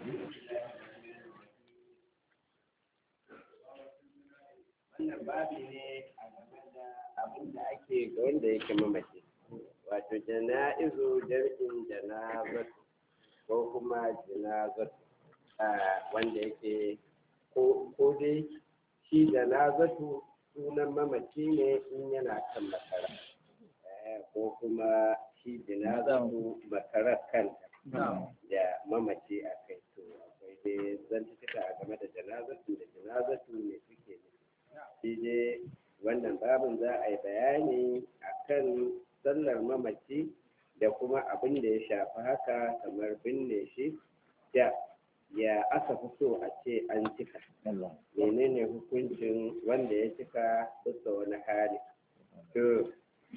wannan babi ne a game da abin da ake ga wanda yake mamaci wato jana'izu jam'in janazatu ko kuma janazatu wanda yake ko dai shi janazatu sunan mamaci ne in yana kan makara ko kuma shi janazatu makarar kanta da mamaci a kai to akwai dai zantuka a game da janazatu da janazatu ne suke ne shi dai wannan babin za a yi bayani akan sallar mamaci da kuma abin da ya shafi haka kamar binne shi da ya aka fi so a ce an cika menene hukuncin wanda ya cika bisa wani hali to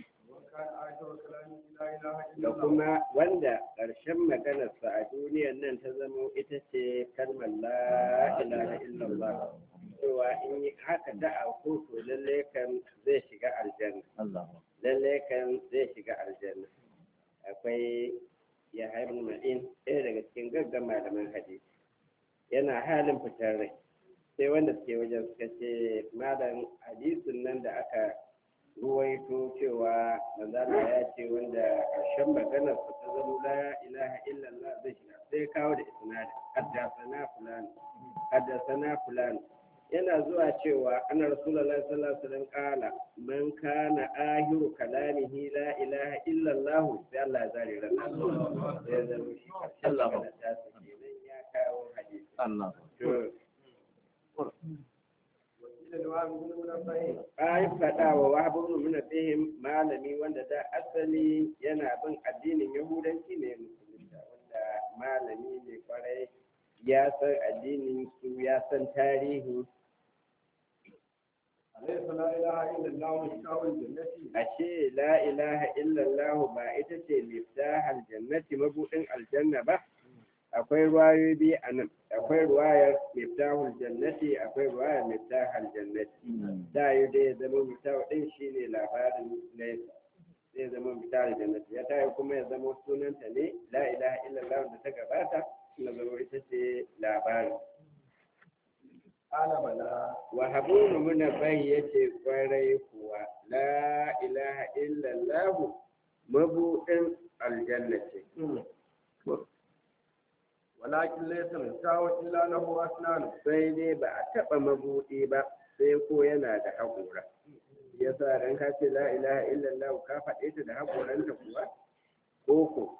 da kuma wanda ƙarshen maganarsa a duniyar nan ta zama ita ce kalmar la ilaha illallah cewa in yi haka da a to lalle kan zai shiga aljanna lalle kan zai shiga aljanna akwai ya haifin ma'in ɗaya daga cikin gaggan malaman hadisi yana halin fitar rai sai wanda suke wajen suka ce malam hadisin nan da aka ruwaito cewa manzala ya ce wanda ƙarshen maganar su ta zama la ilaha illallah zai shiga sai kawo da isnadi haddasana fulan haddasana fulan yana zuwa cewa ana rasulullahi sallallahu alaihi wasallam kala man kana ahiru kalamihi la ilaha illallah sai Allah ya zare ran sai zama shi ƙarshen maganar ta su kenan ya kawo hadisi Allah to Ai faɗa wa wahabun nuna fihim malami wanda da asali yana bin addinin Yahudanci ne musulunta wanda malami ne kwarai ya san addinin su ya san tarihi. Ashe la ilaha illallah ba ita ce miftahal jannati mabudin aljanna ba. akwai ruwayoyi biyu a nan akwai ruwayar miftahul jannati akwai ruwayar miftahul jannati da yi dai ya zama miftahul din shi ne labarin nesa zai zama miftahul jannati ya tayi kuma ya zama sunanta ne la ilaha illallah da ta gabata na zama ita ce labarin wa habunu muna bai yace kwarai kuwa la ilaha illallah mabuɗin aljanna ce walakin laysa mistawun illa lahu asnan sai dai ba a taɓa mabuɗi ba sai ko yana da haƙora yasa dan ka ce la ilaha illallah ka faɗe ta da haƙoranta kuwa ko ko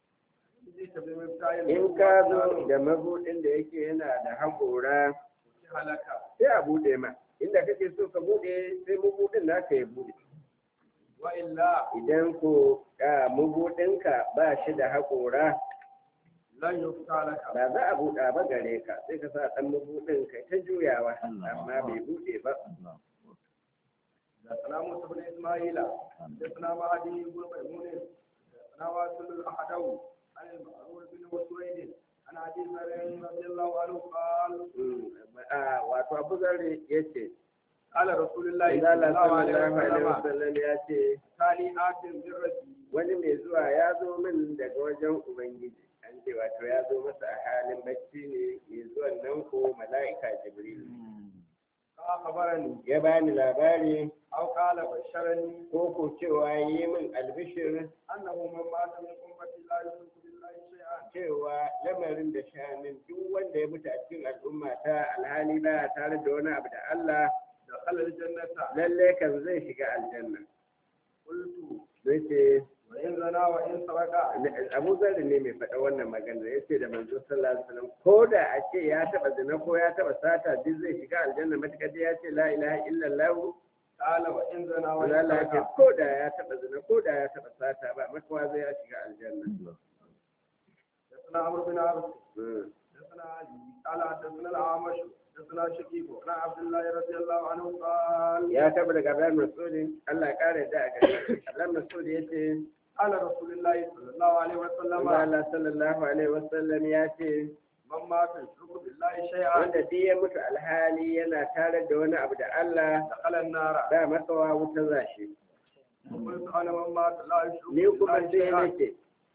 in ka zo da mabuɗin da yake yana da haƙora sai a buɗe ma inda kake so ka buɗe sai mabuɗin naka ya buɗe wa illa idan ko mabuɗinka ba shi da haƙora lan yufta laka ba za a buɗa ba gare ka sai ka sa ɗan mabuɗin kai ta juyawa amma bai buɗe ba da salamu ibn isma'ila da sana mahadi ibn maimun da sana wasul al-ahadawi an al-ma'ruf bin waswaid an abi zarin radiyallahu anhu qala wato abu zarri yace qala rasulullahi Allah sallallahu alaihi sallallahu alaihi wasallam wasallam ya ce kani atin birrati wani mai zuwa ya zo min daga wajen ubangiji an ce wato ya zo masa a halin bacci ne mai zuwan nan ko mala'ika jibril ka khabarani ya bani labari aw qala basharani ko ko cewa yi min albishir annahu man mata min ummati la yushriku billahi shay'an cewa lamarin da shanin duk wanda ya mutu a cikin al'umma ta alhali ba tare da wani abu da Allah da khalal jannata lalle kan zai shiga aljanna qultu zai ce wa in zana wa in saraka abu zarri ne mai faɗa wannan magana ya ce da manzo sallallahu alaihi wasallam ko da a ce ya taɓa zina ko ya taɓa sata duk zai shiga aljanna matuƙar dai ya ce la ilaha illallah qala wa in zana wa in wala la ce saraka ko da ya taɓa zina ko da ya taɓa sata ba makawa zai ya shiga aljanna حدثنا عمرو بن عبد Mm. حدثنا علي قال حدثنا الاعمش حدثنا شقيق عن عبد الله رضي الله عنه قال ya taɓa daga Abdullahi Mas'udin Allah ya ƙara da a gare shi Abdullahi Mas'ud ya ce قال رسول الله صلى الله عليه وسلم Allah sallallahu alaihi wasallam ya ce من مات يشرك بالله شيئا wanda duk ya mutu alhali yana tare da wani abu da Allah دخل النار ba makawa wuta zashi قلت انا من مات لا يشرك ni kuma بالله sai شيئا nake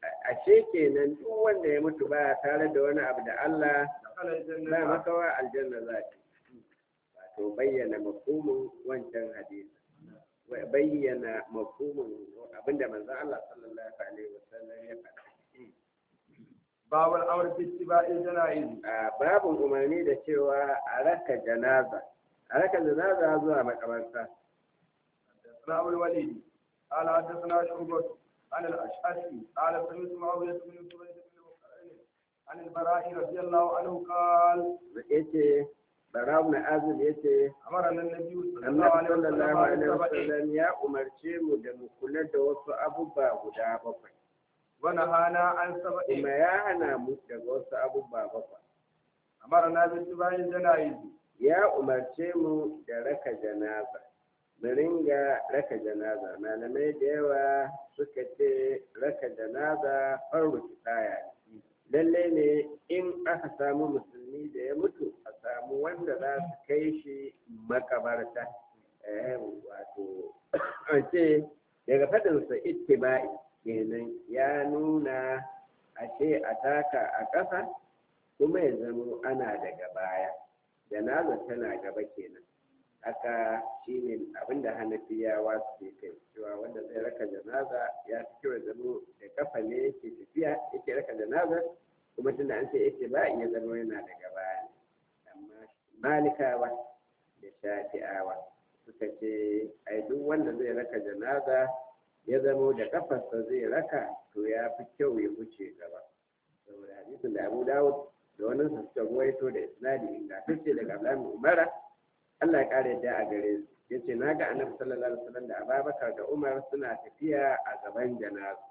ashe kenan duk wanda ya mutu ba tare da wani abu da Allah دخل ba الجنة makawa aljanna za ta wato bayyana mafhumin wancan hadisi wa bayyana mafhumin abinda manzon Allah sallallahu alaihi wasallam ya faɗa باب الأمر باتباع الجنائز a babin umarni da cewa a raka janaza a raka janaza zuwa makabarta حدثنا أبو الوليد قال حدثنا شعبة عن الأشعثي قال سمعت معاوية بن سويد بن بكر عن البراء رضي الله عنه قال yace barawu na azul yace أمرنا النبي صلى الله annabi عليه sallallahu alaihi وسلم بسبع wasallam ya umarce mu da mu kula da wasu abubuwa guda bakwai ونهانا عن سبع kuma ya hana mu daga wasu abubuwa bakwai أمرنا باتباع الجنائز ya umarce mu da raka janaza mu ringa raka janaza malamai da yawa suka ce raka janaza farko kifaya lalle ne in aka samu musulmi da ya mutu a samu wanda za su kai shi makabarta eh wato an ce daga faɗinsa ittiba'i kenan ya nuna ashe a taka a ƙasa kuma ya zamo ana daga baya janaza tana gaba kenan haka shine abinda hanafiyawa suke kai cewa wanda zai raka janaza ya fi kyau ya zamo da kafa ne yake tafiya yake raka janaza kuma tunda an ce yake ba ya zama yana daga baya ne amma malikawa da shafi'awa suka ce ai duk wanda zai raka janaza ya zamo da kafarsa zai raka to ya fi kyau ya wuce gaba saboda hadisin da abu dawud da wani su suka ruwaito da isnadi ingantacce daga Abdullahi Umara Allah ya kare da a gare su yace na ga Annabi sallallahu alaihi wasallam da Abubakar da Umar suna tafiya a gaban janaza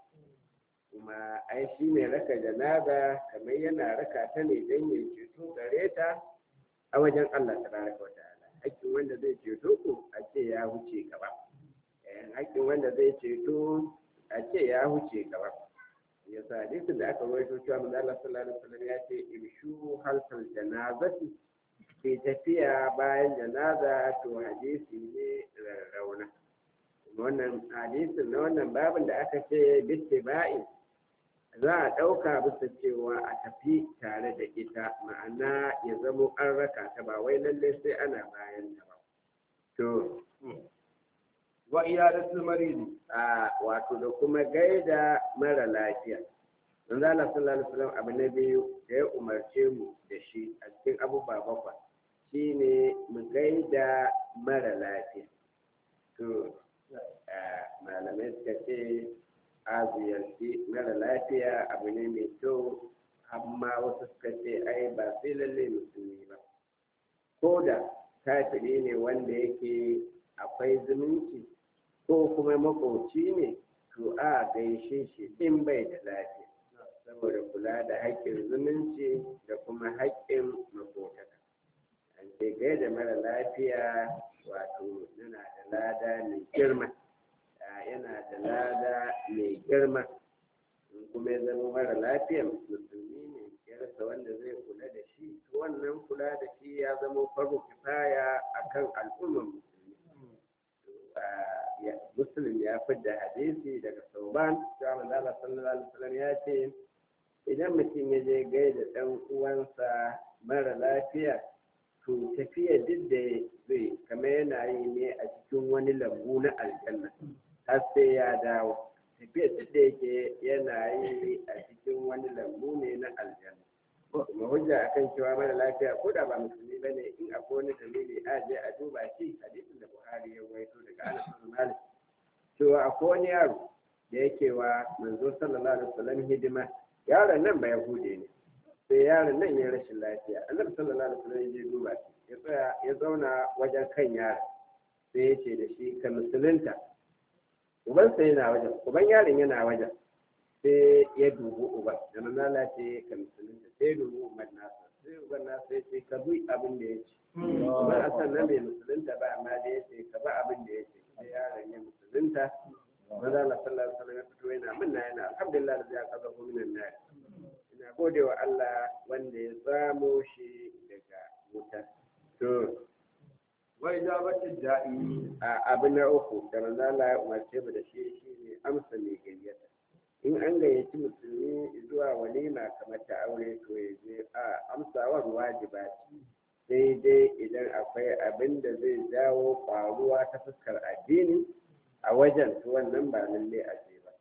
kuma ai shi ne raka janaza kamar yana raka ta ne don ya ceto gare ta a wajen Allah tabaraka wa ta'ala hakkin wanda zai ceto ku a ce ya huce gaba Eh, hakkin wanda zai ceto a ce ya huce gaba yasa hadisin da aka rawaito cewa manzo Allah sallallahu alaihi wasallam ya ce imshu halfal janazati ke tafiya bayan janaza to hadisi ne rarrauna wannan hadisin na wannan babin da aka ce bittiba'i za a ɗauka bisa cewa a tafi tare da ita ma'ana ya zamo an raka ta ba wai lalle sai ana bayan ta ba to وإيادة المريض a wato da kuma gaida mara lafiya manzo Allah sallallahu alaihi wasallam abu na biyu da ya umarce mu da shi a cikin abubuwa bakwai shine mu gaida mara lafiya to a, malamai suka ce a ziyarci mara lafiya abu ne mai kyau amma wasu suka ce ai ba sai lalle musulmi ba ko da kafiri ne wanda yake akwai zumunci ko kuma makoci ne to a gaishe shi in bai da lafiya saboda kula da haƙƙin zumunci da kuma haƙƙin makotaka an ce gaida mara lafiya wato yana da lada mai girma a, yana da lada mai girma in kuma ya zama mara lafiya musulmi ne ya rasa wanda zai kula da shi to wannan kula da shi ya zama farko kifaya akan al'ummar musulmi ya muslim ya fidda hadisi daga sauban cewa manzo Allah sallallahu alaihi wasallam ya ce idan mutum ya je gaida dan uwansa mara lafiya to tafiya duk da zai kama yana yi ne a cikin wani lambu na aljanna har sai ya dawo tafiya duk da yake yana yi a cikin wani lambu ne na aljanna kuma hujja akan cewa mara lafiya ko da ba musulmi ba ne in akwai wani dalili a je a duba shi hadisin da buhari ya waito daga anas bin malik cewa akwai wani yaro da yake wa manzo sallallahu alaihi wasallam hidima yaron nan ba yahude ne sai yaron nan ya rashin lafiya annabi sallallahu alaihi wasallam ya je duba shi ya tsaya ya zauna wajen kan yaron sai ya ce da shi ka musulunta ubansa yana wajen uban yaron yana wajen sai ya dubi uban da nan lalace ka musulunta sai ya dubi uban nasa sai uban nasa ya ce ka bi abin da ya ce uban a sannan bai musulunta ba amma da ya ce ka bi abin da ya ce sai yaron ya musulunta maza Allah sallallahu alaihi wasallam ya fito yana minna yana alhamdulillah da ya kaza ko minan nar ina gode wa Allah wanda ya samo shi daga wuta to وإجابة الداعي a abu na uku da manzo Allah ya umarce mu da shi shine amsa mai gayyata in an gayyaci musulmi kamar ta aure to ya je a amsawar wajiba ce sai dai idan akwai abin da zai jawo ƙwaruwa ta fuskar addini a wajen to wannan ba lalle a je ba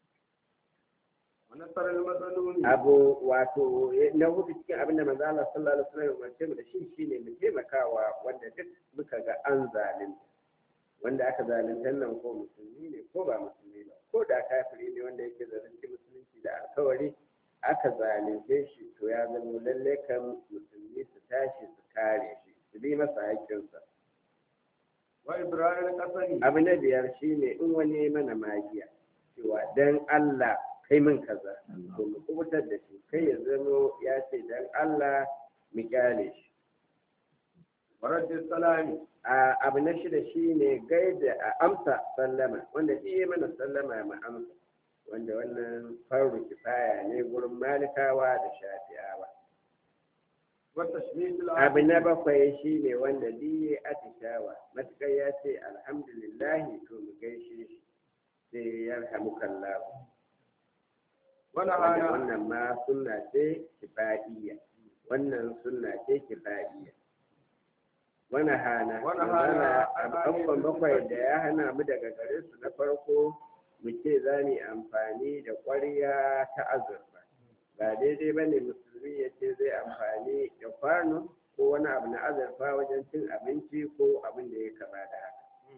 ونصر المظلوم abu wato na hudu cikin abin da manzo Allah sallallahu alaihi wasallam ya umarce mu da shi shine mu taimakawa wanda duk muka ga an zalunta wanda aka zalunta nan ko musulmi ne ko ba musulmi ba ko da kafiri ne wanda yake zalunci musulunci da alkawari aka zalunce shi to ya zama lalle kan musulmi su tashi su kare shi su bi masa haƙƙinsa وإبراهيم القسمي abu na biyar shine in wani mana magiya cewa dan Allah kai min kaza to mu kubutar da shi kai ya zamo ya ce dan Allah mu kyale shi ورد السلام a abu na shida shine gaida a amsa sallama wanda iya mana sallama mu amsa wanda wannan faru kifaya ne gurin malikawa da shafi'awa والتشميت abu na العام bakwai shine wanda diye atishawa matukar ya ce alhamdulillahi to mu gaishe shi sai yarhamukallahu wanda ونهانا wannan ma sunna ce kifaiya wannan sunna ce kifaiya wani hana Wani hana abubuwan bakwai da ya hana mu daga gare su na farko mu ce za mu yi amfani da ƙwarya ta azurfa ba daidai ba ne musulmi ya ce zai amfani da kwano ko wani abu na azurfa wajen cin abinci ko abin da ya kama da haka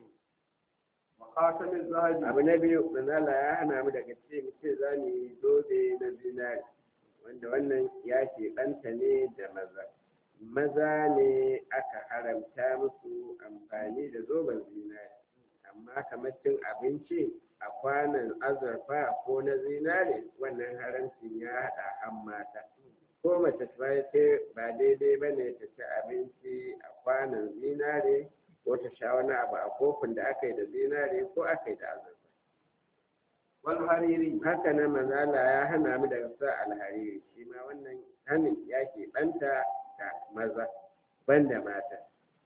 وخاتم الذهب abu na biyu manala ya hana mu daga ce mu ce za mu yi zobe na zinari wanda wannan ya keɓanta ne da maza maza ne aka haramta musu amfani da zoben zinari amma kamar cin abinci a kwanan azurfa ko na zinari wannan haramcin ya haɗa han mata ko mace ta ce ba daidai ba ne ta ci abinci a kwanan zinare ko ta sha wani abu a kofin da aka yi da zinare ko aka yi da azurfa والحريري haka nan manzala ya hana mu daga sa alhariri shi ma wannan hanin ya keɓanta da maza banda mata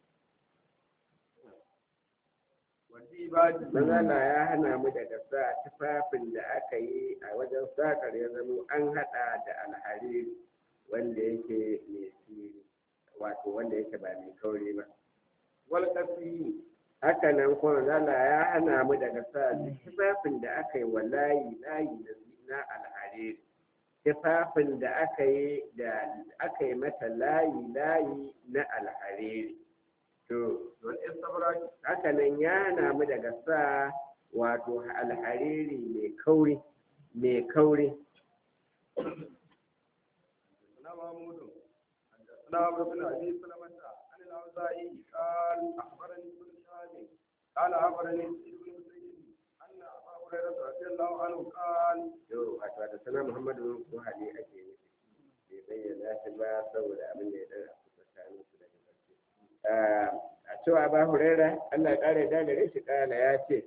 والديباج manzala ya hana mu daga sa tufafin da aka yi a wajen sakar ya zamo an haɗa da alhariri wanda yake mai siri wato wanda yake ba mai kauri ba والقسي haka nan kuma zala ya hana mu daga sa duk tufafin da aka yi wa layi layi na na alhariri tufafin da aka yi da aka yi mata layi layi na alhariri to والاستبراج haka nan ya hana mu daga sa wato alhariri mai kauri mai kauri حدثنا محمود حدثنا عمرو بن ابي سلمة عن الاوزاعي قال اخبرني ابن شهاب قال اخبرني سعيد بن مسيب ان ابا هريره رضي الله عنه قال to wato da sana muhammadu ko hali ake nufi bai bayyana shi ba saboda abin da ya dan tsakanin su daga ƙarshe a cewa ba huraira Allah ya kare da gare shi kala ya ce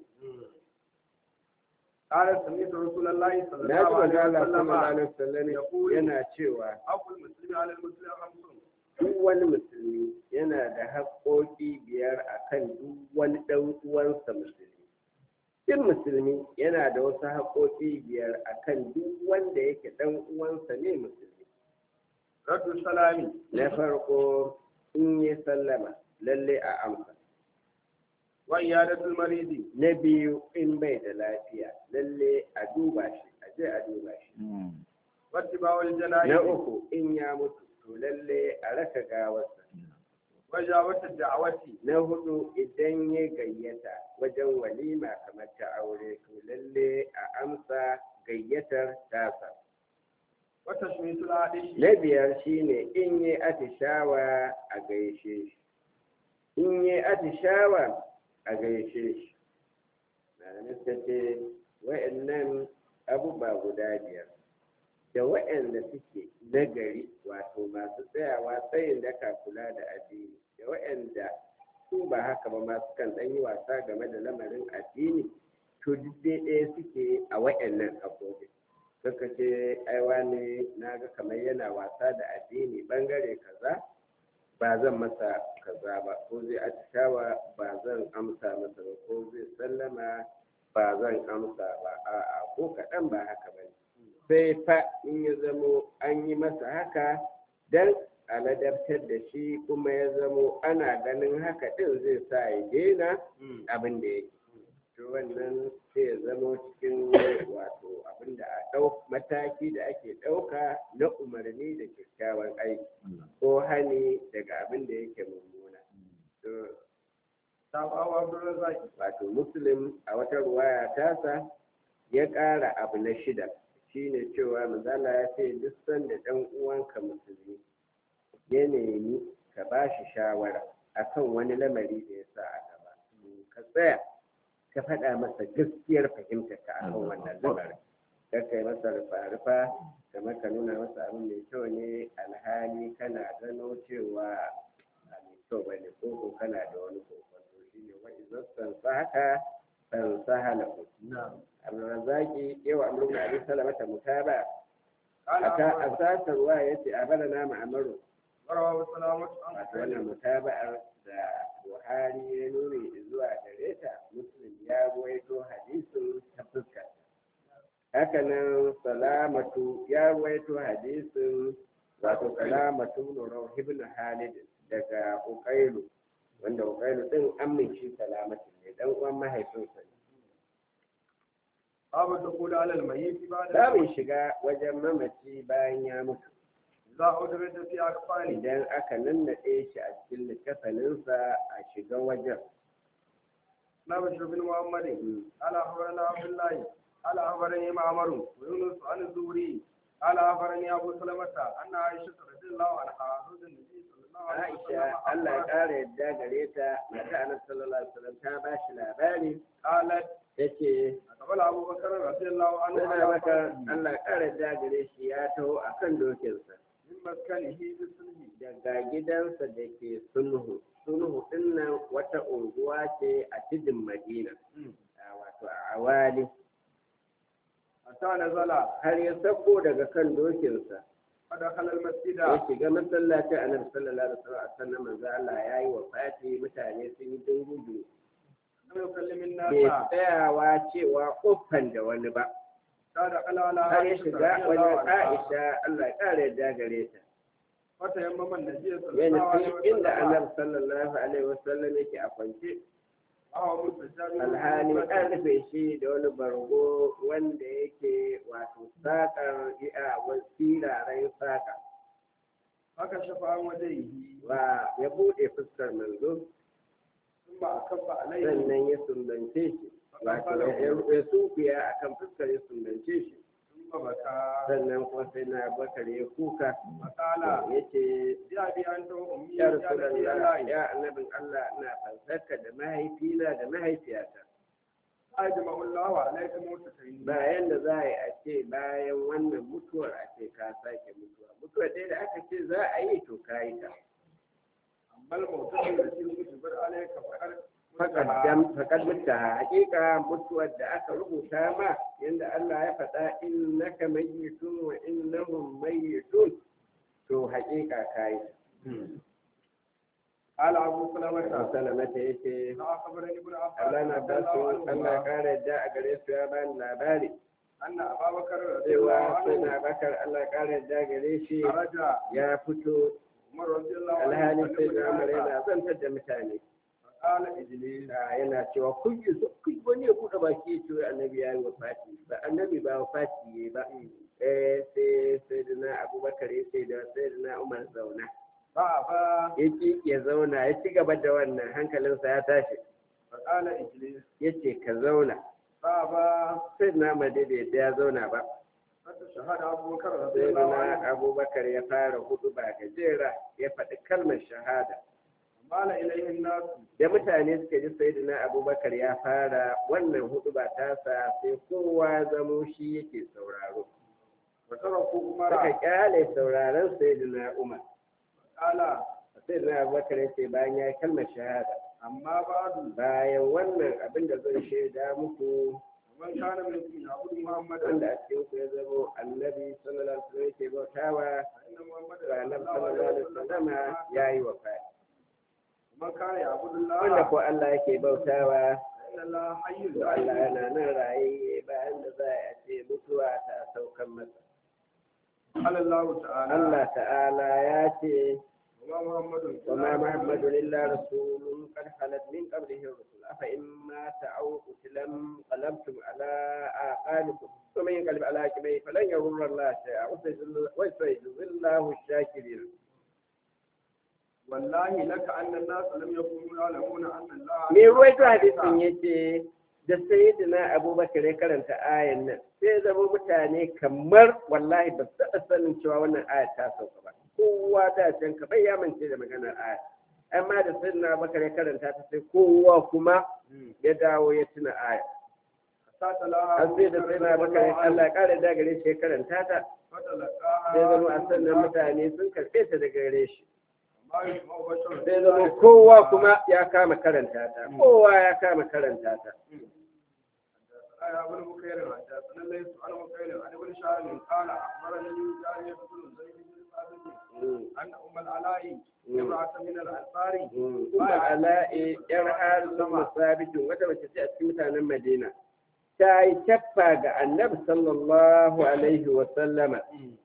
قال سمعت رسول الله صلى na ji الله manzo عليه Allah sallallahu وسلم alaihi wasallam يقول yana cewa حق المسلم على المسلم خمس duk wani musulmi yana da haƙoƙi biyar akan duk wani ɗan uwansa musulmi duk musulmi yana da wasu haƙoƙi biyar akan duk wanda yake ɗan uwansa ne musulmi رد السلام na farko in yi sallama lalle a amsa وعيادة المريض na biyu in bai da lafiya lalle a duba shi a je a duba shi واتباع na الجنائز uku in ya mutu to lalle a raka gawarsa وإجابة الدعوة na hudu idan ya gayyata wajen walima kamar ta aure to lalle a amsa gayyatar tasa وتشميت العادش na biyar shine in yi atishawa a gaishe shi in yi atishawa a gaishe shi malamai suka ce wa'annan abubuwa guda biyar da wa'anda suke nagari wato masu tsayawa tsayin daka kula da addini da wa'anda su ba haka ba masu kan ɗan yi wasa game da lamarin addini to duk dai ɗaya suke a wa'annan abubuwa suka ce aiwa ne na ga kamar yana wasa da addini bangare kaza ba zan masa kaza ba ko zai atishawa ba zan amsa masa ba ko zai sallama ba zan amsa ba a'a ko kaɗan ba haka ba ne sai fa in ya zamo an yi masa haka dan a ladabtar da shi kuma ya zamo ana ganin haka ɗin zai sa ya daina abin da yake to wannan sai ya zamo cikin wato abin da a ɗau mataki da ake ɗauka na umarni da kyakkyawan aiki ko hani daga abin da yake mummuna to tabawa abdurrazzaq wato muslim a wata ruwaya tasa ya ƙara abu na shida shine cewa manzala ya ce duk sanda ɗan uwanka musulmi ya nemi ka ba shi shawara akan wani lamari da ya sa a gaba ka tsaya ka faɗa masa gaskiyar fahimtar ka akan wannan lamarin kar kai masa rufa-rufa kamar ka nuna masa abin mai kyau ne alhali kana gano cewa ba mai kyau ba ne ko ko kana da wani kokonto shi ne wa izan sansa haka sansa halahu abdulrazaki yau amru da abin salamata mutaba قال a ta أبو asasar wa ya ce a bada nama amaru وروى سلامة عن wato wannan mutaba'ar da buhari ya nuni zuwa gare ta muslim ya ruwaito hadisin ta fuskar hakanan salamatu ya ruwaito hadisin wato salamatu nurau ibn halid daga uqailu wanda uqailu din amince salamatu ne dan uwan mahaifinsa ne باب الدخول على الميت بعد za mu shiga wajen mamaci bayan ya mutu إذا أدرج في أكفانه idan aka nannaɗe shi a cikin littafaninsa a shiga wajen نبش بن محمد قال أخبرنا عبد الله قال أخبرني معمر ويونس عن الزهري قال أخبرني أبو سلمة أن عائشة رضي الله عنها زوج النبي صلى الله عليه وسلم Aisha Allah ya أخبرت- ƙara yadda gare ta mata Annabi sallallahu alaihi wasallam ta ba shi labari قالت tace قبل أبو بكر رضي الله عنه Sai على maka فرسه Allah ya ƙara yadda gare shi ya taho akan dokinsa من مسكنه بالسلم daga gidansa da ke sulhu sulhu din nan wata unguwa ce a tudun Madina a wato a awali حتى نزل har ya sako daga kan dokinsa فدخل المسجد ya shiga masallacin Annabi sallallahu alaihi wasallam sannan manzo Allah ya yi wafati mutane sun yi dungudu لم يكلم bai الناس tsayawa cewa kofan da wani ba فدخل على har ya عائشة shiga رضي الله wajen عنها Aisha Allah ya ƙara yadda gare ta فتيمم النبي صلى ya الله عليه nufi inda وسلم Annabi sallallahu alaihi wasallam yake a kwance وهو مستجاب alhali an rufe shi da wani bargo wanda yake wato saƙar iya wasiraren saƙa فكشف عن وجهه wa ya buɗe fuskar manzo ثم أكب عليه sannan ya sumbance shi wato ya- ya sunkuya akan fuskar ya sumbance shi ثم بكى sannan kuma sai na bakar ya kuka فقال ya ce يا أبي أنت وأمي ya يا نبي rasulallah الله ya annabin Allah ina fansarka da mahaifina da mahaifiyata أجمع الله عليك موتتين bayan da za a yi a ce bayan wannan mutuwar a ce ka sake mutuwa mutuwar dai da aka ce za a yi to ka yi ta أما الموتتين التي كتبت عليك فقد faƙaddam faƙaddamta hakika mutuwar da aka rubuta ma yanda Allah ya faɗa innaka mayyitun wa innahum mayyitun to hakika ka yi قال أبو سلمة salamata yace أخبرني ابن عباس Allah na رضي ba su الله Allah ya عنهما ƙara yadda a gare su ya bani labari أن أبا بكر رضي الله cewa sai عنه na bakar Allah ya ƙara yadda gare shi خرج ya fito عمر رضي الله عنه alhali sai يكلم na umar الناس yana zantar da mutane فقال إجليس Ah, yana cewa kun yi so kun wani ya buɗe baki ya ce wai annabi ya yi wafati ba annabi ba wafati ya yi ba eh sai sai da na abubakar ya ce da sai da na umar zauna فأبى ya ki ya zauna ya ci gaba da wannan hankalinsa ya tashi فقال إجليس ya ce ka zauna فأبى sai da na umar dai bai yadda ya zauna ba فتشهد أبو بكر رضي sai da الله na عنه abubakar ya fara hudu ba gajera ya faɗi kalmar shahada مال إليه الناس da mutane suka ji sayyidina abubakar ya fara wannan hudu ba tasa sai kowa zamo shi yake sauraro وتركوا suka عمر kyale sauraron sayyidina umar قال sayyidina abubakar ya ce bayan ya yi kalmar shahada أما بعد bayan wannan abin da zan shaida muku ومن كان منكم يعبد محمدا wanda a cikin ku ya zamo annabi sallallahu alaihi wasallam yake bautawa فإن محمدا ga annabi sallallahu alaihi wasallam ya yi wa ومن كان يعبد wanda الله ko Allah yake bautawa فإن الله حي to Allah لا yana nan raye bayan da za a ce mutuwa ta saukan masa قال الله تعالى Allah ta'ala ya ce وما محمد وما محمد إلا رسول قد خلت من قبله الرسل أفإن مات أو قتل انقلبتم على أعقابكم ومن ينقلب على عقبيه فلن يضر الله شيئا وسيجزي- وسيجزي الله الشاكرين والله لك أن الناس لم يكونوا يعلمون أن الله me ruwaito hadisin yace da sayyidina abubakar ya karanta ayan nan sai zama mutane kamar wallahi ba su taɓa sanin cewa wannan aya ta sauka ba kowa da can ka bai ya mance da maganar aya amma da sayyidina abubakar ya karanta ta sai kowa kuma ya dawo ya tuna aya فتلاها har sai da sayyidina abubakar ya Allah ya kare da gare shi ya karanta ta sai zama a sannan mutane sun karɓe ta daga gare shi ما يسمع بشر sai zama kowa kuma ya kama karanta ta kowa ya kama karanta ta يا ابن بكير حدثنا ليس عن بكير عن ابن شهاب قال اخبرني جارية بن زيد بن ثابت ان ام العلاء امرأة من الانصار Umar Ala'i ‘yar harisun musabitin wata mace ce a cikin mutanen Madina, ta yi cappa ga annabi sallallahu Alaihi wasallama,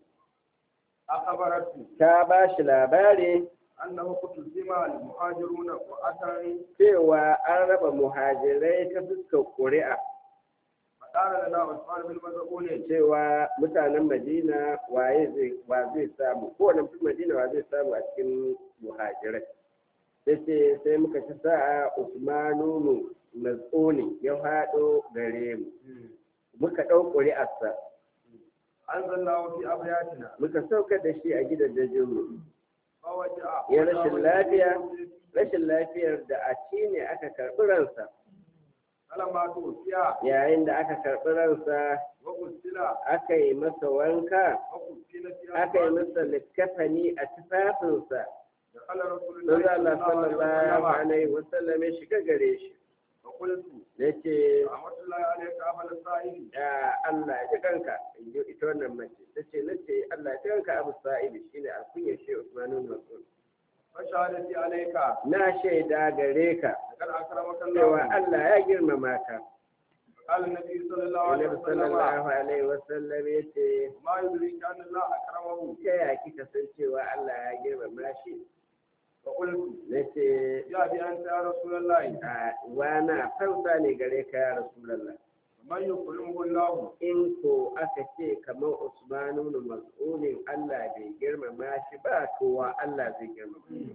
اخبرته ta ba shi labari انه قتل المهاجرون واتى cewa an raba muhajirai ta fuskar ƙuri'a, فقال لنا عثمان بن مسعود cewa mutanen Madina waye zai wa zai samu, kowane mutum Madina wa zai samu a cikin muhajirai. Sai ce sai muka ci sa'a Usmanu Mazuni ya haɗo gare mu. muka ɗau ƙuri'arsa انزلناه في ابياتنا muka saukar da shi a gidajenmu فوجع ya rashin lafiya rashin lafiyar da a ci ne aka karɓi ransa فلما توفي yayin da aka karɓi ransa وقتل aka yi masa wanka وقتل في aka yi masa likkafani a tufafinsa دخل رسول don الله Allah صلى الله عليه sallallahu وسلم alaihi wasallam ya shiga gare shi فقلت ya ce رحمة الله عليك أبا السائل ya Allah ya ji kanka in ji ita wannan mace ta ce na ce Allah ya ji kanka abu sa'ibi shine alkunyar shi Usmanu Mas'ud فشهادتي عليك na shaida gare ka لقد أكرمك cewa الله Allah ya girmama ka. قال النبي صلى الله عليه Annabi وسلم sallallahu alaihi wasallam ya ce ما يدريك أن الله أكرمه ta ya kika san cewa Allah ya girmama shi? فقلت Na ce يا أبي أنت يا رسول الله a wana fansa ne gare ka ya Rasulallah. من يكرمه الله In ko aka ce kamar Usmanu na mas'ulin Allah bai girmama shi ba kowa Allah zai girmama. shi.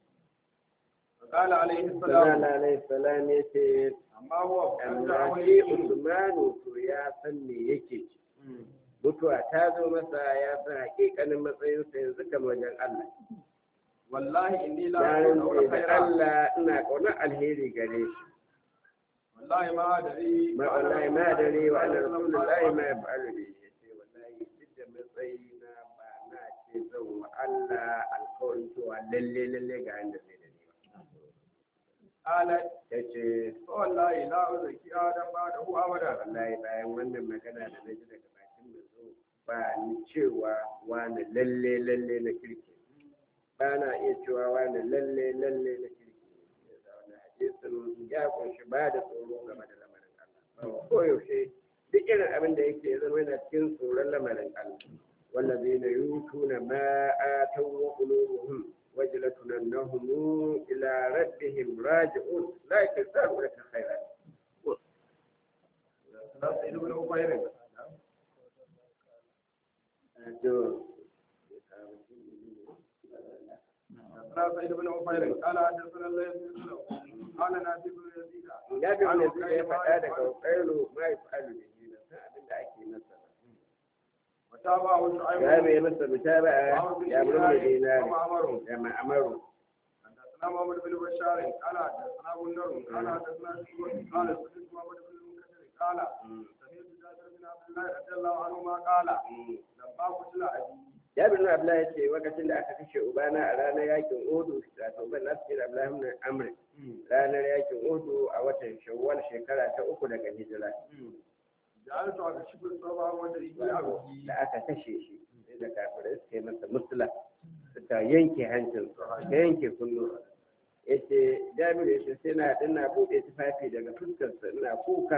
فقال عليه السلام Sallallahu alaihi wasallam ya ce أما هو amma shi Usmanu to ya san me yake ci. mutuwa ta zo masa ya san hakikanin matsayinsa yanzu kamar wajen Allah. والله إني لا Na أقول rantse da خيرا Allah ina ƙaunar alheri gare shi. والله ما أدري Ma wallahi ma dare wa ana rasulullahi ma ya fa'alu ne ya ce wallahi duk da matsayina ba na ce zan wa Allah alkawarin cewa lalle lalle ga inda zai da ni ba. قالت Ya ce والله لا أزكي آدم بعده أبدا wallahi bayan wannan magana da na ji daga bakin da zo ba ni cewa wani lalle lalle na kirki ba na iya cewa wani lalle lalle na kirki ya sa wani hadisin ya kunshi ba da tsoro game da lamarin Allah ko yaushe duk irin abin da yake zama yana cikin tsoron lamarin Allah والذين يؤتون ما آتوا وقلوبهم وجلة أنهم إلى ربهم راجعون لا يكذبون لك خيرا سيد بن عبير حدثنا سيد بن عبير قال حدثنا الليث بن سلمة قال نافع بن يزيد ya fi wani suka ya faɗa daga ƙailu ma ya fa'alu da shi na san abin da ake masa وتابعه ya شعيب bai masa mutaba'a ya bar mai dinari ومعمر da ma'amaru حدثنا محمد بن بشار قال حدثنا بندر قال حدثنا شعيب قال سمعت محمد بن المنكدر قال سمعت جابر بن عبد الله رضي الله عنهما قال لما قتل ابي Jabir na Abdullahi ya ce lokacin da aka kashe Ubana a ranar yakin Udu, wato ban nasu da Abdullahi ibn Amr, ranar yakin Udu a watan Shawwal shekara ta uku daga hijira. جعلت على شبر الصبا ودري ابي Da aka kashe shi, sai da kafirai suka yi masa musula, suka yanke hancin suka yanke kunnu. Ya ce, Jabir ya ce sai na ina buɗe tufafi daga fuskarsa ina kuka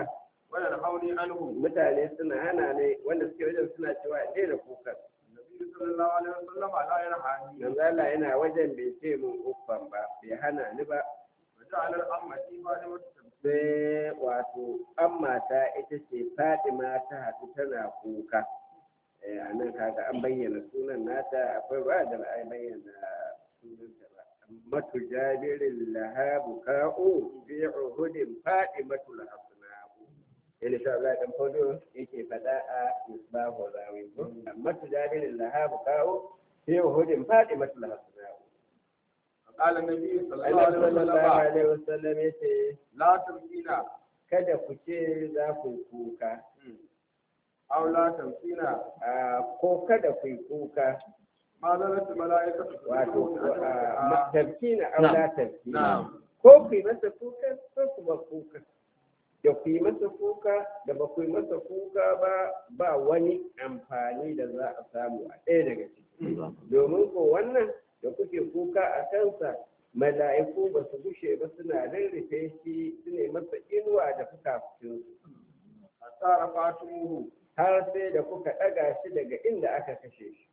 وينهوني عنه mutane suna hana ne wanda suke wajen suna cewa in daina kukan النبي صلى الله عليه وسلم لا ينهاني manzo Allah yana wajen bai ce mun uffan ba bai hana ni ba وجعل الأمة فاطمة تبكي sai wato an mata ita ce Fatima ta haɗu tana kuka Eh, a nan kaga an bayyana sunan nata akwai ba da ba a bayyana sunanta ba matu jabirin lahabu ka'u fi uhudin Fatimatu lahabna'u yana sha Allah dan fodo yake faɗa a misbahu rawi ko matu jabirin lahabu ka'u fi uhudin Fatimatu lahabna'u قال النبي صلى الله Allah عليه sallallahu وسلم alaihi wasallam yace لا تبكينا kada ku ce za ku yi kuka أو لا تبكينا a ko kada ku yi kuka ما زالت الملائكة wato تسبحون a, أجمعها. tafkina aula tafkina نعم ko ku yi masa kuka ko ku ba kuka da ku yi masa kuka da ba ku yi masa kuka ba ba wani amfani da za a samu a ɗaya daga ciki domin ko wannan da kuke kuka a kansa mala'iku ba su gushe ba suna rarrafe shi su ne masa inuwa da fukafukinsu حتى رفعتموه har sai da kuka ɗaga shi daga inda aka kashe shi.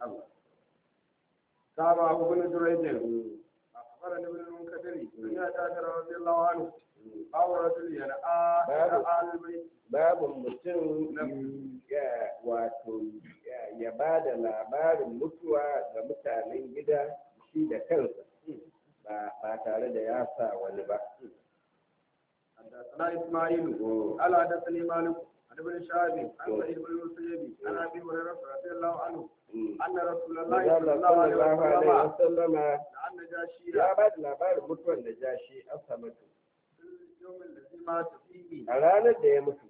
تابع أبو بن جريج أخبرني ابن المنكدر أن جابر رضي الله عنه أو رجل ينأى باب. ينأى البيت Babu mutum ya wato ya- ya ba da labarin mutuwa ga mutanen gida shi da kansa ba ba tare da ya sa wani ba. حدثنا إسماعيل قال حدثني مالك عن ابن شهاب عن سعيد بن المسيب عن أبي هريرة رضي الله عنه أن رسول الله صلى Allah الله عليه sallallahu alaihi وسلم wasallama لأن نجاشي ya ba da labarin mutuwan da jashi asamatu في اليوم الذي مات فيه a ranar da ya mutu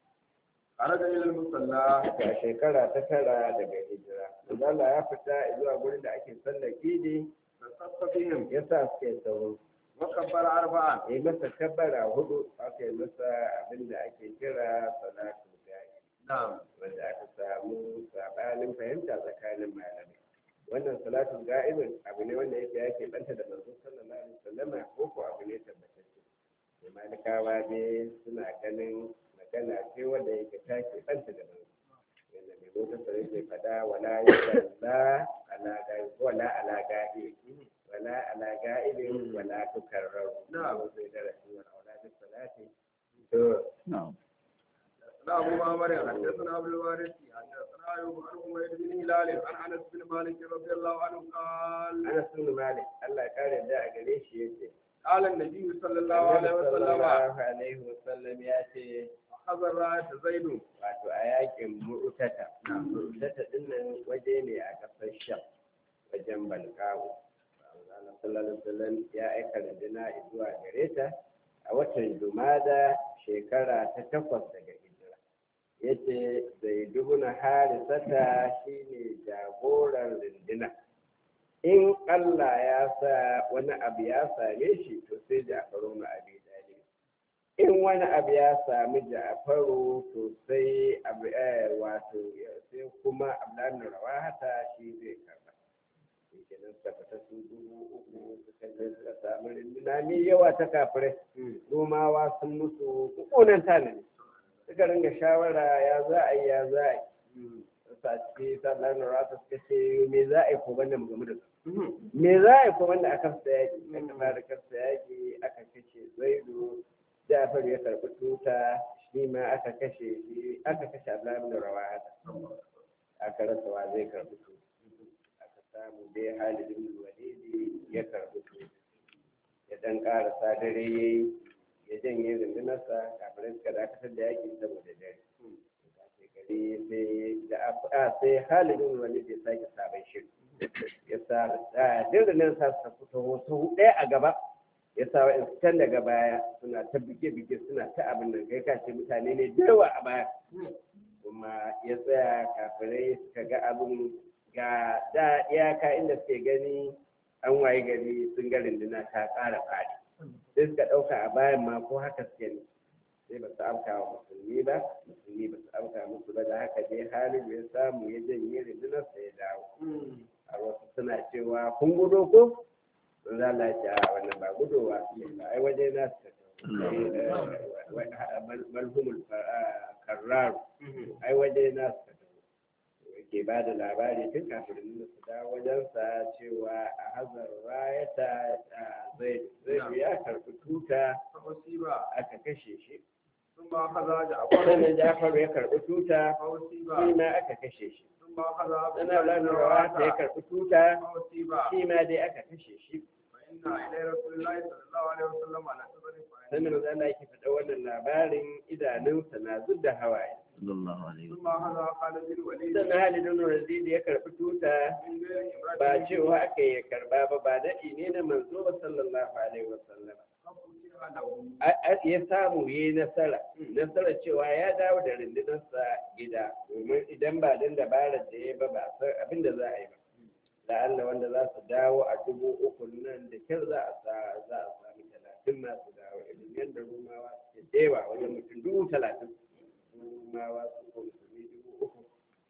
خرج إلى المصلى a shekara ta tara daga hijira. Allah ya fita zuwa gurin da ake sallar idi فصف بهم ya sa suke sauro. وكبر أربعا ya yi masa kabbara hudu aka yi masa abin da ake kira salatu ga'i نعم wanda aka samu sabanin fahimta tsakanin malamai wannan salatu ga'ibin abu ne wanda yake yake banta da manzo sallallahu alaihi wasallama ko ko abu ne tabbatacce sai malikawa ne suna ganin magana ce wanda yake take banta da manzo wanda mai zo ta yake fada wala yusalla ala ga'i wala ala ga'i wala ala ga'ibin wala tukarraru نعم. sai darasi wal auladu salati to نعم حدثنا أبو معمر حدثنا أبو الوارث حدثنا أيوب عن حميد بن هلال عن أنس بن مالك رضي الله عنه قال Anas bin Malik Allah ya kare da a gare shi yace قال النبي صلى الله عليه Annabi وسلم sallallahu alaihi wasallam ya ce أخذ الراية زيد wato a yakin mu'tata mu'tata din nan waje ne a kasar Sham wajen Balkawo Allah sallallahu alaihi wasallam ya aika runduna zuwa gare ta a watan Jumada shekara ta takwas daga hijira yace Zaiduna Harisata shine jagoran runduna in Allah ya sa wani abu ya same shi to sai Ja'faru na Abi Talib in wani abu ya sami Ja'faru to sai abu eh, wato sai kuma Abdullahi bin Rawahata shi zai karba kenan suka fita su dubu uku suka je suka samu rinduna mai yawa ta kafirai Romawa sun musu kukunan tanani suka ringa shawara ya za a yi ya za a yi sa ciki sallar na rata suka ce me za a yi ko banda mu gamu da su me za a yi ko banda aka fita yaki aka fara kasa yaki aka kashe zaidu jafar ya karɓi tuta shi ma aka kashe shi aka kashe abdullahi bin rawaha aka rasa wa zai karɓi tuta aka samu dai halid bin walidi ya karɓi tuta ya dan ƙarasa dare yayi ya janye rundunarsa kafin suka dakatar da yaki saboda dare gari sai da a sai halin wani da sake sabon shiri ya sa a dirinin sa su fito wasu ɗaya a gaba ya sa wa'in can daga baya suna ta bige-bige suna ta abin nan kai ka ce mutane ne da yawa a baya kuma ya tsaya kafirai suka ga abin ga da iyaka inda suke gani an waye gari sun ga rinduna ta ƙara faɗi sai suka ɗauka a bayan ma ko haka suke ne sai ba su amka wa musulmi ba musulmi ba su amka musu ba da haka dai halin ya samu ya janye rundunar sa ya dawo a wasu suna cewa kun gudo ko sun za la ce a wannan ba gudowa ne ba ai waje na su tafi malhumul karraru ai waje na suka tafi ke ba da labari tun kafin nuna su da wajensa cewa a hazar rayata zai zai ya karɓi tuta فأصيب aka kashe shi ثم أخذ جعفر sannan jafaru ya karɓi tuta فأصيب shi ma aka kashe shi ثم أخذ عبد sannan الله abdullahi بن rawa ya رواحة karɓi tuta فأصيب shi ma dai aka kashe shi فإن إلى رسول الله صلى الله عليه وسلم على سبب sannan maza Allah yake faɗa wannan labarin idanunsa na zub da hawaye sallallahu alaihi ثم أخذ خالد بن الوليد sannan halidun razidi ya karɓi tuta من غير إمرأة ba cewa aka yi karba ba ba daɗi ne na manzo ba sallallahu alaihi wasallam ففتح له A- a- ya samu ya yi nasara nasara cewa ya dawo da rundunarsa gida domin idan ba dan dabarar da ya ba ba san abin da za a yi ba la'alla wanda za su dawo a dubu uku nan da kyar za a sa za a sami talatin masu dawo irin yadda rumawa suke dewa wajen mutum dubu talatin rumawa su ko musulmi dubu uku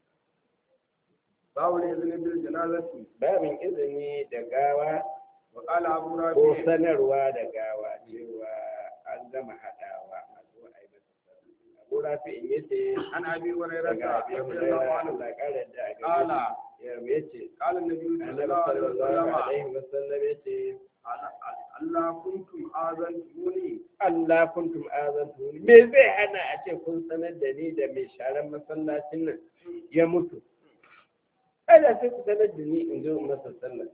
باب الإذن بالجنازة babin izini da gawa وقال أبو ko رافع sanarwa da gawa cewa an gama haɗawa a zo a yi masa sallah. Abu Rafi'in ya ce عن أبي هريرة daga abin رضي الله Hurairah عنه Allah ƙara da a قال gare shi ya ce قال النبي صلى Annabi الله عليه sallallahu وسلم alaihi wasallam ya ce Allah kuntum azantumuni Allah kuntum azantu me zai hana a ce kun sanar da ni da mai sharan masallacin nan ya mutu Kada sai ku sanar da ni in zo in masa sallah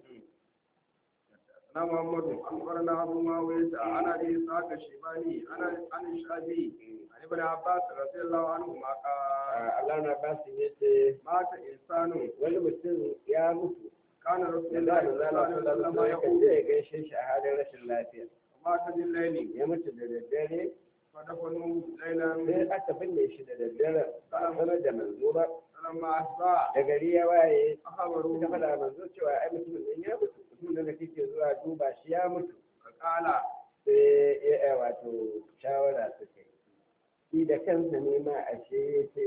أنا محمد أخبرنا أبو معاوية عن أبي إسحاق الشيباني عن عن الشعبي عن ابن عباس رضي الله عنهما قال Allah na ba su yace مات إنسان wani mutum ya mutu كان رسول da الله za صلى a الله zala عليه sallallahu وسلم alaihi wasallam يقول ya gaishe shi a halin rashin lafiya مات بالليل ya mutu da daddare فدفنوه ليلا sai aka binne shi da daddare ba a sanar da manzo ba فلما أصبح da gari ya waye أخبروه suka faɗa manzo cewa ai mutumin nan ya mutu mutumin da kake zuwa duba shi ya mutu فقال sai ya ya wato shawara suka yi shi da kansa ne ma ashe ya ce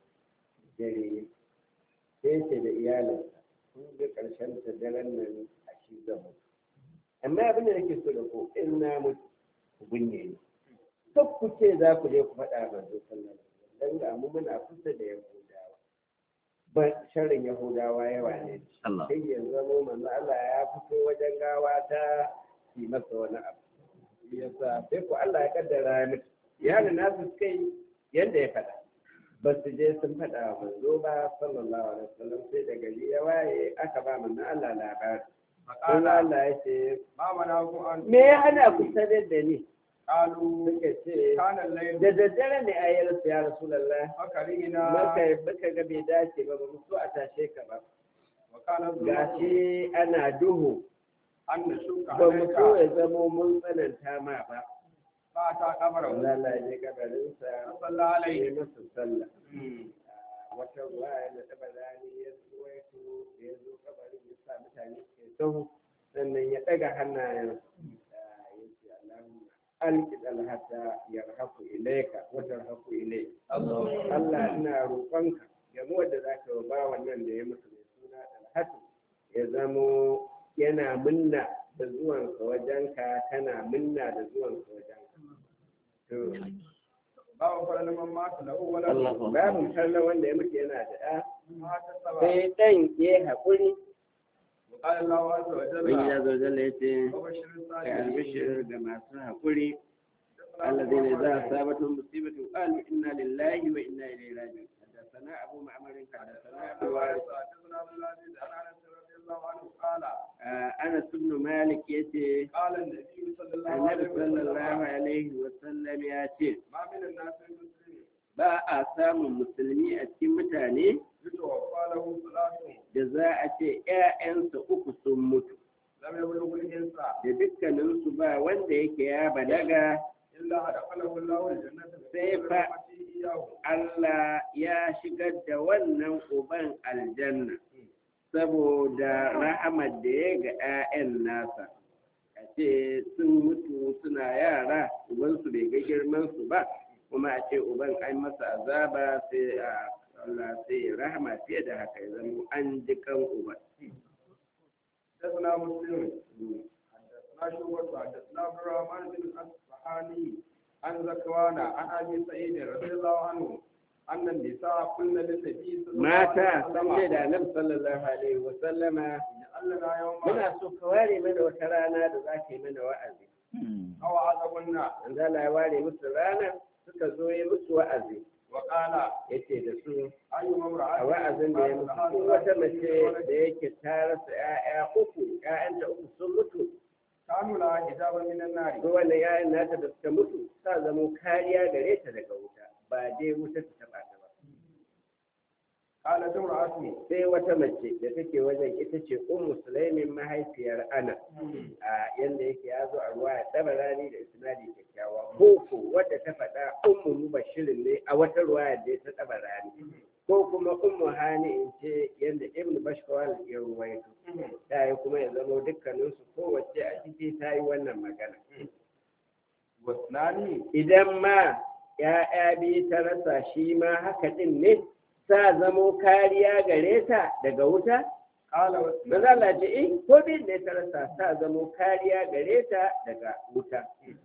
dare sai ce da iyalinsa kun ga ƙarshen ta daren nan a shi zan mutu amma abin da nake so da ku in na mutu ku binne ni duk ku ce za ku je ku faɗa manzo sallallahu alaihi wasallam dan ga mu muna kusa da yahudawa ba sharrin yahudawa yawa ne Allah sai ya zamo manzo Allah ya fito wajen gawa ta yi masa wani abu shi yasa sai ko Allah ya kaddara ya mutu iyalin nasu suka yi yadda ya faɗa ba su je sun faɗa wa manzo ba sallallahu alaihi wasallam sai da gari ya waye aka ba manzo Allah labari فقال manzo Allah ya ce ما منعكم أن me ya hana ku sanar da ni قالوا suka ce كان الليل da daddare ne a yi rasu ya rasulullah فكرهنا maka baka ga bai dace ba ba mu so a tashe ka ba وكان الظلم gashi ana duhu أن نشك ba mu عليك so ya zamo mun tsananta ma ba فأتى قبره Allah ya je kabarinsa فصلى عليه ya masa sallah wata ruwa da taba rani ya waito da ya zo kabarin ya sa mutane ke sahu sannan ya ɗaga hannayen ya ce Allahumma alƙid alhata yarhaku ilaika wa tarhaku ilai Allah ina roƙonka game wanda zaka ba wannan da ya mutu mai suna alhatu ya zamo yana minna da zuwansa wajenka kana minna da zuwansa wajenka to باب فعل من مات له ولد Allahu babu kallon wanda ya mutu yana da ɗa مات السبع sai ɗan ya yi haƙuri وقال الله عز wani وجل ya zo zalla ya ce وبشر ka الصالحين albishir da masu haƙuri الذين إذا أصابتهم مصيبة قالوا إنا لله وإنا إليه راجعون حدثنا أبو معمر حدثنا أبو وارث حدثنا عبد العزيز عن انس رضي الله عنه قال آه، أنس بن مالك يتي قال النبي صلى الله النبي عليه صلى الله وسلم عليه وسلم يتي ما من الناس المسلمين ba a samun musulmi a cikin mutane يتوفى له صلاة da za a ce ‘ya'yansa uku sun mutu لم يبلغ الإنسان da dukkaninsu ba wanda yake ya balaga إلا أدخله الله الجنة سيف. برحمته إياه Allah ya shigar da wannan uban aljanna saboda rahamar da ya ga 'ya'yan nasa a ce sun mutu suna yara ubansu bai ga girmansu ba kuma a ce uban an masa azaba sai a Allah sai ya rahama fiye da haka ya zama an ji kan uban حدثنا مسلم حدثنا شعبة حدثنا عبد الرحمن بن الأصفهاني عن زكوان عن ابي سعيد رضي الله عنه ان النساء قلنا للنبي صلى الله mata عليه sun وسلم ce da annabi sallallahu alaihi wa sallama اجعل لنا يوما muna so ka ware mana wata rana da za ka yi mana wa'azi او عذبنا an zala ya ware musu rana suka zo yi musu wa'azi وقال yace da su اي a امراه wa'azin da ya musu duk wata mace da yake ta rasa 'ya'ya uku 'ya'yanta uku sun mutu كانوا لها حجابا من النار ko wannan 'ya'yan nata da suka mutu sa zamo kariya gare ta daga wuta ba dai wuta ta taba ta ba قالت امرأتي sai wata mace da take wajen ita ce ummu sulaimin mahaifiyar ana a yanda yake ya zo a ruwa ya taba rani da isnadi kyakkyawa ko ko wadda ta faɗa ummu mubashirin ne a wata ruwa da ta taba rani ko kuma ummu hani in ce yanda ibn bashkawal ya ruwaito ta yi kuma ya zama dukkaninsu kowace a ciki ta yi wannan magana واثنان idan ma ‘ya'ya biyu ta rasa shi ma haka ɗin ne sa zamo kariya gare ta daga wuta? قال واثنان Maza Allah ce, "Eh, ko biyun ne ta rasa sa zamo kariya gare ta daga wuta."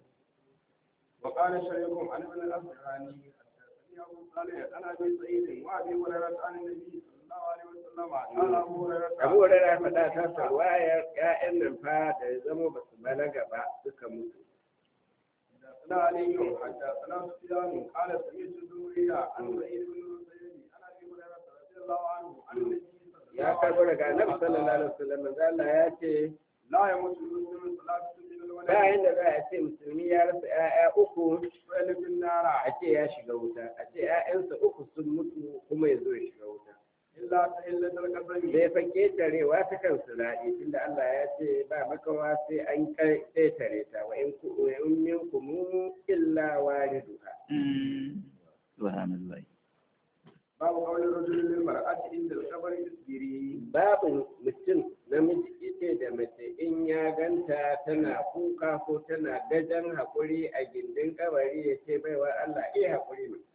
وقال شريك عن ابن الأصبحاني حدثني أبو صالح عن أبي سعيد وأبي هريرة عن النبي صلى الله عليه وسلم قال أبو هريرة Abu Hurairah faɗa ta sarwayar ‘ya'yan nan fa da ya zamo ba su balaga ba suka mutu. حدثنا علي حدثنا سفيان قال سمعت الزهري عن سعيد بن المسيب عن أبي هريرة رضي الله عنه عن النبي صلى الله Ya karbo daga Annabi sallallahu alaihi wasallam manzo Allah ya ce لا يموت المسلم صلاة من الولد ba yanda za a ce musulmi ya rasa ‘ya'ya uku ويلد النار a ce ya shiga wuta a ce ‘ya'yansa uku sun mutu kuma ya zo ya shiga wuta إلا تحلة القدم bai fa ketarewa ta kan siraɗi tunda Allah ya ce ba makawa sai an ketare ta wa in ku wa in minkum illa wariduha subhanallah باب قول الرجل للمرأة عند القبر اصبري babu mutum namiji ita da mace in ya ganta tana kuka ko tana gajan haƙuri a gindin kabari ya ce baiwa Allah iya haƙuri mai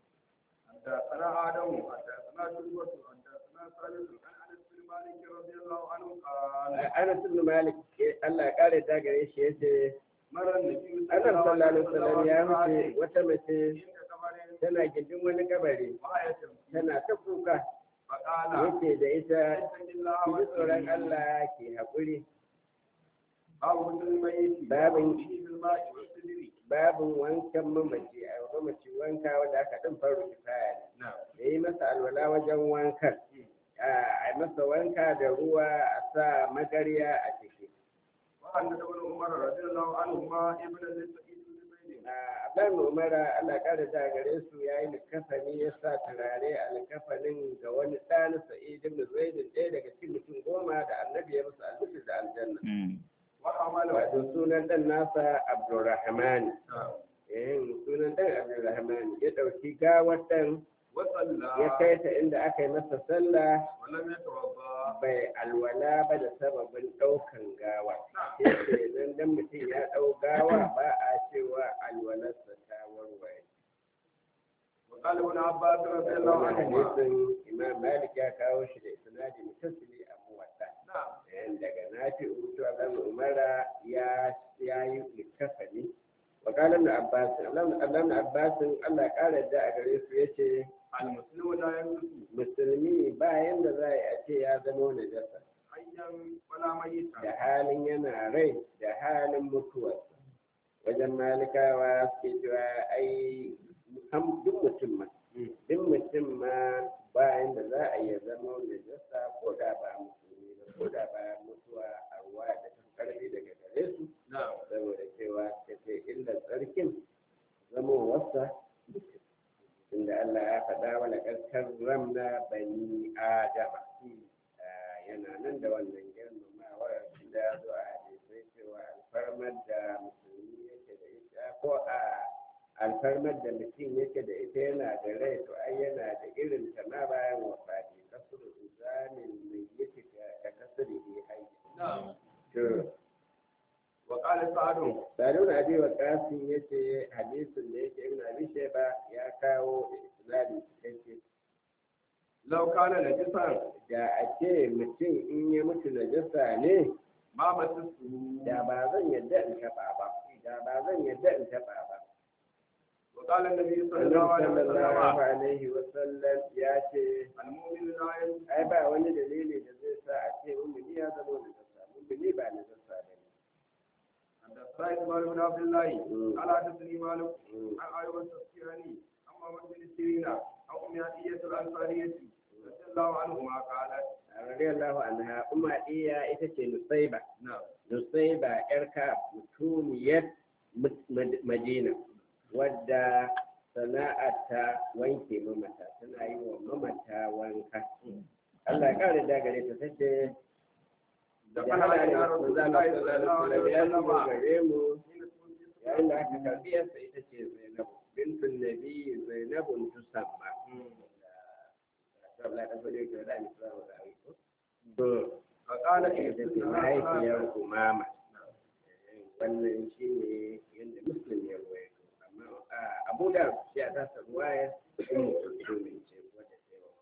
حدثنا آدم حدثنا شعبة حدثنا ثابت عن أنس بن مالك رضي الله عنه قال Anas ibn Malik Allah ya kare ta gare shi yace مر النبي Annabi sallallahu alaihi wasallam ya wuce wata mace عند قبر tana gindin wani kabari وهي تبكي tana ta kuka فقال yace da ita اتق الله ki ji tsoron واصبري Allah ki haƙuri باب غسل الميت باب- ووضوءه بالماء والسدر babin wankan mamaci a mamaci wanka wanda aka ɗin faru kifaya ne نعم da yi masa alwala wajen wankan a yi masa wanka da ruwa a sa magarya a ciki وعن ابن عمر رضي الله عنهما ابن سعيد بن زيد Abdan Umara Allah ƙara da gare su ya yi likafani ya sa turare a likafanin ga wani ɗan Sa'id ibn Zaid ɗaya daga cikin mutum goma da annabi ya musu albishir da aljanna. وحمله Wato sunan ɗan nasa Abdurrahman. نعم Eh sunan ɗan Abdurrahman ya ɗauki gawar ɗan وصلى ya kai ta inda aka yi masa sallah ولم يتوضا bai alwala ba da sababin ɗaukan gawa. Yake nan dan mutum ya ɗau gawa ba a cewa alwalarsa ta warware. وقال ابن عباس رضي الله wannan عنهما hadisin imam malik ya kawo shi da isnadi mutasili a muwatta نعم yan daga nafi uto abdan umara ya ya yi likafani wa qala ibn abbas ibn abbas Allah ya kara da a gare su yace المسلم لا يملك musulmi ba yanda za a ce ya zama najasa حيا ولا ميتا da halin yana rai da halin mutuwarsa wajen malikawa suke cewa ai ham- duk mutum ma duk mutum ma bayan da za a iya zama najasa ko da ba musulmi ba ko da ba mutuwa a ruwa da ta karfi daga gare su نعم saboda cewa ta ce illar tsarkin zama wasa inda Allah ya faɗa wa laƙarƙar ramna bani adama Ah, yana nan da wannan girmamawar da ya zo a hadisai cewa alfarmar da musulmi yake da ita ko a alfarmar da mutum yake da ita yana da rai to ai yana da irin ta ma bayan wafati kasuru zamin mai yake ka kasuru ne hai نعم to وقال سعد Sadu na abi wa kasin yace hadisin da yake ibn abi shayba ya kawo da isnadi cikakke لو كان نجسا da a ce mutum in ya mutu najasa ne ما مسسه da ba zan yadda in taɓa ba da ba zan yadda in taɓa ba وقال النبي صلى annabi الله عليه sallallahu وسلم alaihi wasallam ya ce المؤمن لا ينجو ai ba wani dalili da zai sa a ce umini ya zama da zasa umini ba na zasa ba ne حدثنا اسماعيل بن عبد الله مم. قال حدثني مالك Mm. عن ايوب التذكيراني عن محمد بن سيرين عن ام عطيه الانصاريه رضي الله عنهما قالت radiyallahu anha umma iya ita ce nusaiba نعم nusaiba yarka mutumiyar Mad- Mad- madina wadda sana'arta wanke mamata tana yi wa mamata wanka Allah ya kare da gare ta tace da ya kana hada ila da rasulullahi sallallahu alaihi ya shigo wasallam gare mu yayin da aka karbi yarsa ita ce zainabu bintun nabi zainabun tusamma Allah ya fadi ka da ni sawa da aiko to فقال ita ce mahaifiyar umama wannan shi ne yadda muslim ya ruwaito amma a abu da shi a tasa ruwaya ummu kulsumin ce wadda ta yi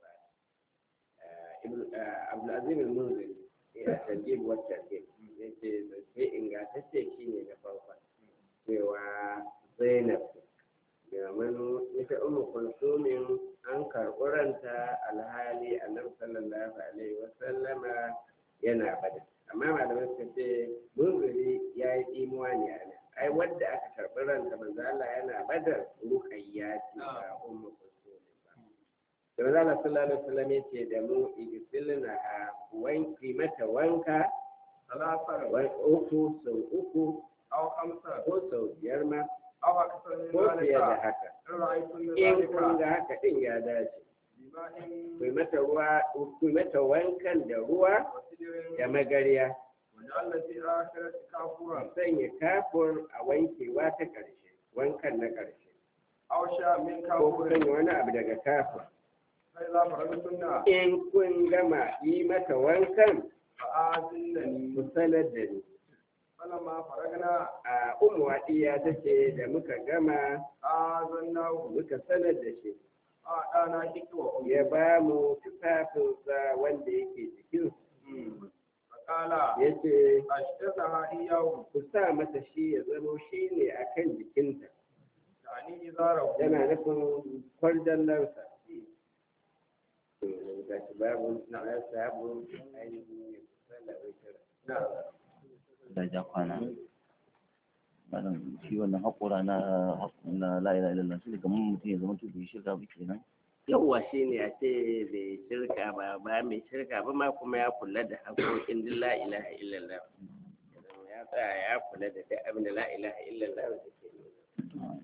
wa abdulaziz al-munziri ya tajib wacce ke yace zance ingantacce shi ne na farko cewa zainab domin ita ummu kulsumin an karɓi ranta alhali annabi sallallahu alaihi wasallama yana bada amma malamai suka ce munziri ya yi imuwa ne a nan ai wadda aka karɓi ranta manzo Allah yana badar ruqayya ce ba ummu kulsum ba da manzo Allah sallallahu alaihi wasallam yace da mu igsilna a wanki mata wanka ثلاثة wai uku sau uku أو خمسة ko sau biyar ma أو أكثر من ko fiye da ذلك haka إن رأيتم in ذلك kun ga haka din ya dace بماء ku yi mata ruwa ku yi mata wankan da ruwa وسدر da magariya وجعلنا في آخرة كافورا sanya kafur a wankewa ta ƙarshe wankan na ƙarshe أو شاء من ko ku كافور sanya wani abu daga kafur فإذا فرغتن in kun gama yi mata wankan فآذنني ku sanar da ni فلما فرغنا a umu iya ta ce da muka gama آذناه muka sanar da shi أعطانا حكوة ya ba mu tufafinsa wanda yake jikin فقال ya ce أشتتها إياه ku sa mata shi ya zamo shi ne a kan jikinta يعني إزاره yana nufin kwarjallarsa ga shi babu na sabu ainihin sallar نعم da ja kwana malam shi wannan haƙura na na la ilaha illallah shi kamar mutum ya zama to bai shirka ba kenan yawwa shi ne a ce bai shirka ba ba mai shirka ba ma kuma ya kula da haƙoƙin duk la ilaha illallah ya tsaya ya kula da duk abin da la ilaha illallah da ke nuna